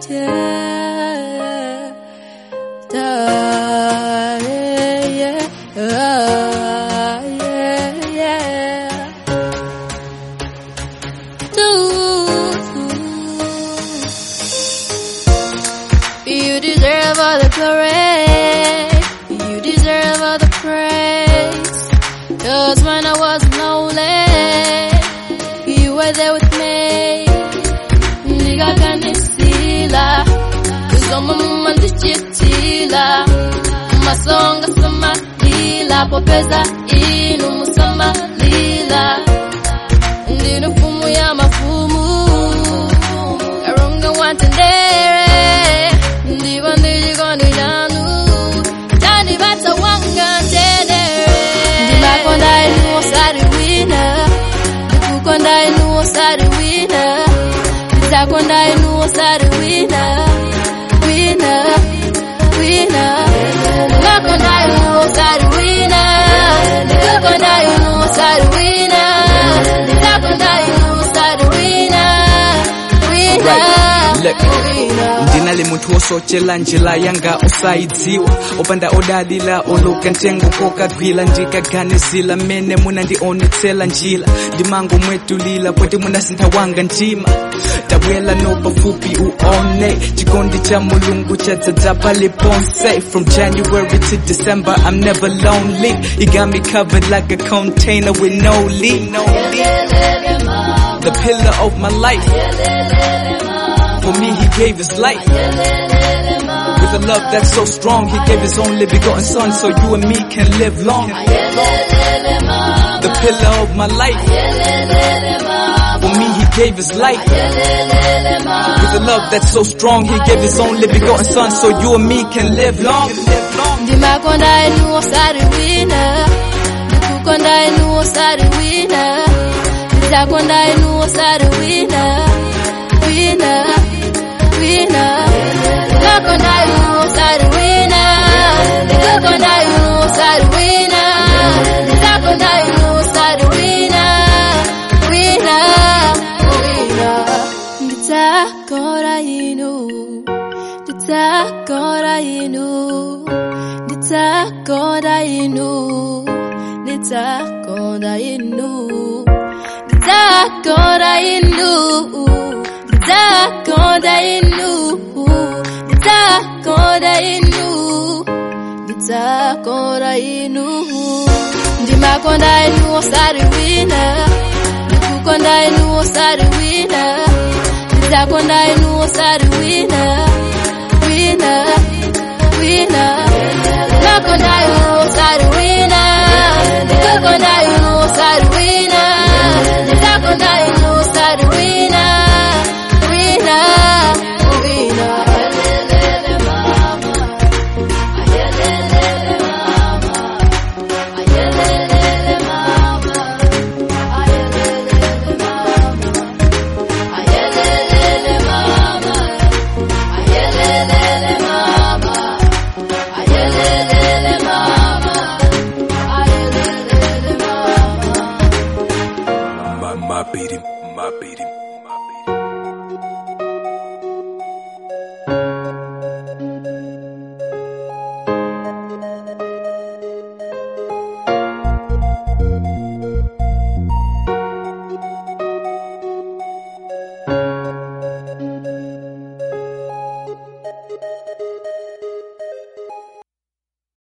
yeah. Da, yeah, yeah, ah, yeah, yeah. Do you deserve all the glory? You deserve all the praise. Cause when I was lonely, you were there with me. Nigga kanisila, kuzoma mumandichitila. Masonga sama lila, popeza inu musama lila. Ndino fumu ya mafumu, karunga wantendere. Ndiba ndijikondi nanu, tani bata wanga tendere. Ndimakonda inu osari wina, ndikukonda inu osari wina. Ndizakonda inu osari wina, wina, wina. Ndimakonda inu osari wina, ndikukonda inu osari wina. Ndizakonda inu osari wina, wina, Right, look. wina. ndinali munthu wosochela njira yanga osayidziwa opanda odalira oloka ntengo kokagwira ndikaganizira mmene munandionetsera njira ndimango mwetulira poti munasintha wanga mtima tabwera no pafupi uone chikondi cha mulungu chadzadza paliponse from january to december i'm never lonely you got me covered like a container with no leak the pillar of my life for me, he gave his life. With a love that's so strong, he gave his only begotten son so you and me can live long. The pillar of my life. For me, he gave his life. With a love that's so strong, he gave his only begotten son so you and me can live long. ndimakonda inu osari wina ndikukonda inu osari wina ndizakonda inu osari wina wina wina ndimakonda inu osari wina ndikukonda inu osari wina ndizakonda inu osari wina wina wina nditakonda inu nditakonda inu nditakonda inu nditakonda inu nditakonda inu nditakonda inu nditakonda inu nditakonda inu ndimakonda inu osari wina ndikukonda inu osari wina ndizakonda inu osari wina wina wina nakonda inu osari wina ndikukonda inu osari wina ndizakonda inu osari wina wina wina My, my beat him, my beat him, my beat him.